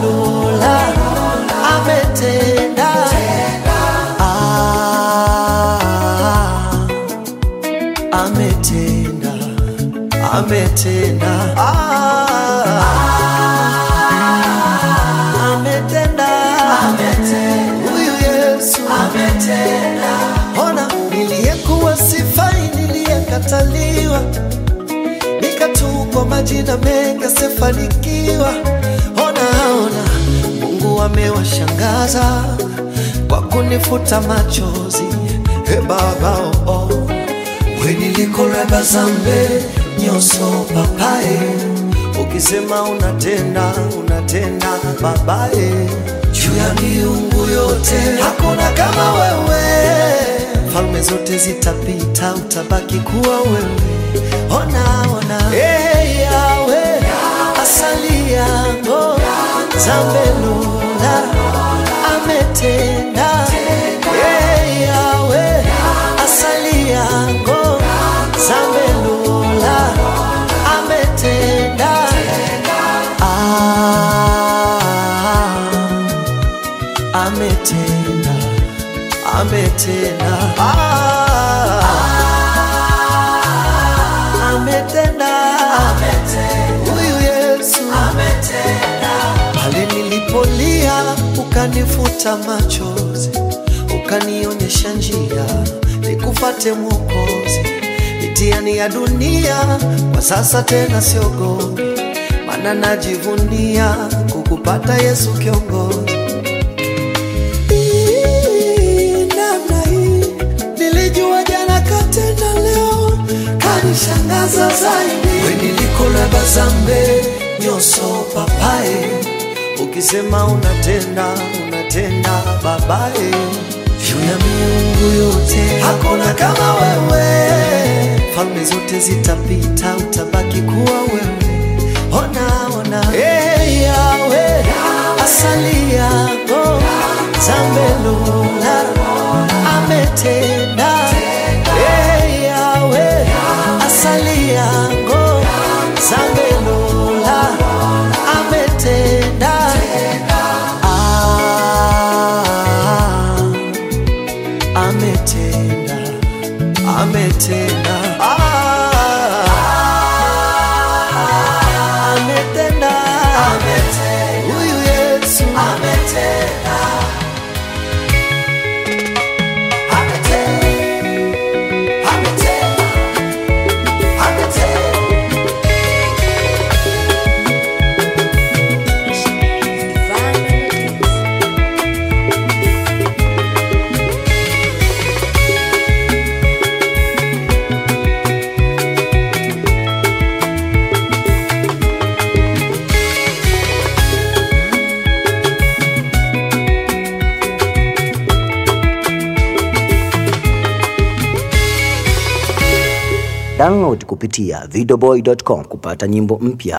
amelula ametenda Ah, ametenda ametenda Ah, ametenda huyu yesu ona niliyekuwa sifai niliyekataliwa nikatupwa majina mengi asifanikiwa ona ona mungu amewashangaza kwa kunifuta machozi e baba oh, oh. wenilikoreba zambe nyoso papaye ukisema unatenda unatenda babaye juu ya miungu yote hakuna kama wewe falme zote zitapita utabaki kuwa wewe ona ona hey, yawe asali yango zambelula ametenda hey, yawe asali yango zambelula ametenda ah, ametenda ametenda ah, ametenda huyu yesu pale nilipolia ukanifuta machozi ukanionyesha njia nikufate mwokozi mitiani ya dunia kwa sasa tena siogopi mana najivunia kukupata yesu kiongozi Hii, namna hii nilijua jana katenda leo kanishangaza zaidi wenilikolaba zambe nyoso papaye ukisema unatenda unatenda babaye juu ya miungu yote hakuna kama wewe falme zote zitapita utabaki kuwa wewe ona ona hey, yawe asali yako zambelula ametenda hey, yawe asali yako zambelula ametenda ah, ametenda ametenda ah, ametenda huyu yesu Download kupitia videoboy.com kupata nyimbo mpya.